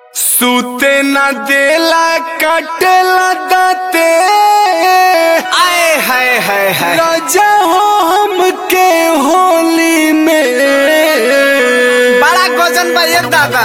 सूते न देला कटेला दाते आए हाय हाय हाय राजा हो हमके होली में बड़ा गजन बा ये दादा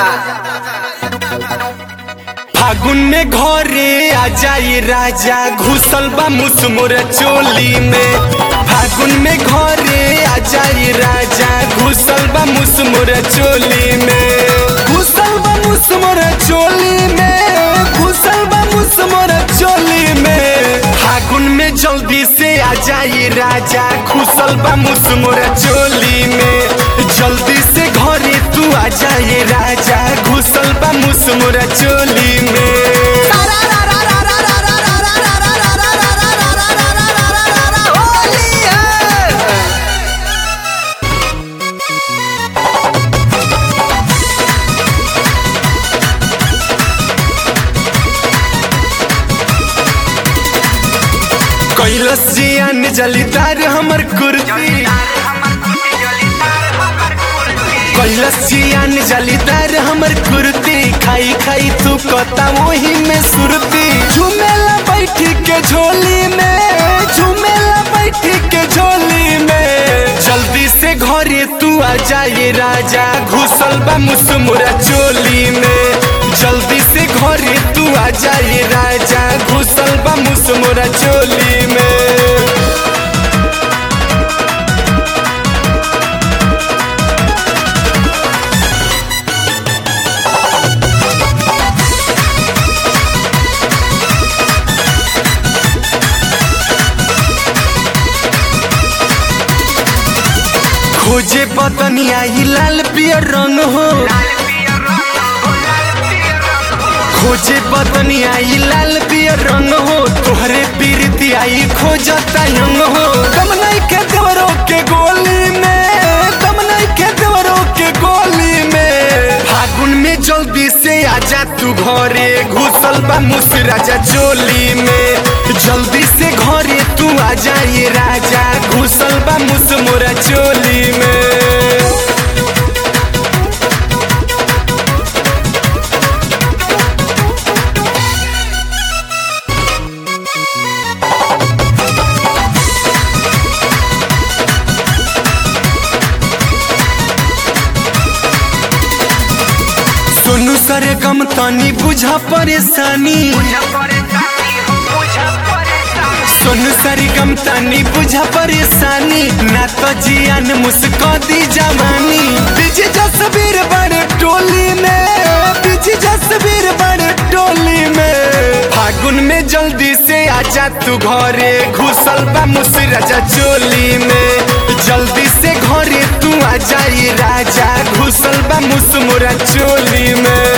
फागुन में घरे आ जाई राजा घुसल बा मुसमुर चोली में फागुन में घरे आ जाई राजा घुसल बा मुसमुर चोली में घुसल बा मुसमुर चोली में घुसल बा मुसमुर चोली में फागुन में जल्दी से आ जाई राजा घुसल बा मुसमुर चोली में जल्दी से घरे तू आ जाए राजा घुसल बा मुसमुर चोली में होली है कैलस जियान जलीदार हमर कुर्ती कैलस जियान जलीदार हमर कुर्ती खाई खाई तू कता वही में सुरती झुमेला बैठी के झोली में झुमेला बैठी के झोली में जल्दी से घरे तू आ जाए राजा घुसल बा मुसमुरा चोली में जल्दी से घरे तू आ जाए राजा घुसल बा मुसमुरा चोली में खोजे बदनिया ही लाल पियर रंग हो खोजे बदनिया ही लाल पियर रंग हो तोहरे पीरती आई खोजता यंग हो दम नहीं के देवरों के गोली में दम नहीं के देवरों के गोली में फागुन में जल्दी से आजा तू घरे घुसल बा मुसराजा चोली में जल्दी से घरे तू आ जाए राजा घुसल बा मुसमुरा चोली में सोनू सरे गम तनी बुझा परेशानी सोनू सरे गम तनी बुझा परेशानी ना तो जियान मुस्को दी जवानी बिजी जसबीर बड़े टोली में बिजी जसबीर बड़े टोली में फागुन में जल्दी से आजा तू घरे घुसल बा मुसराजा चोली में जल्दी से घरे तू आ जाई राजा घुसल बा मुसमुरा चोली में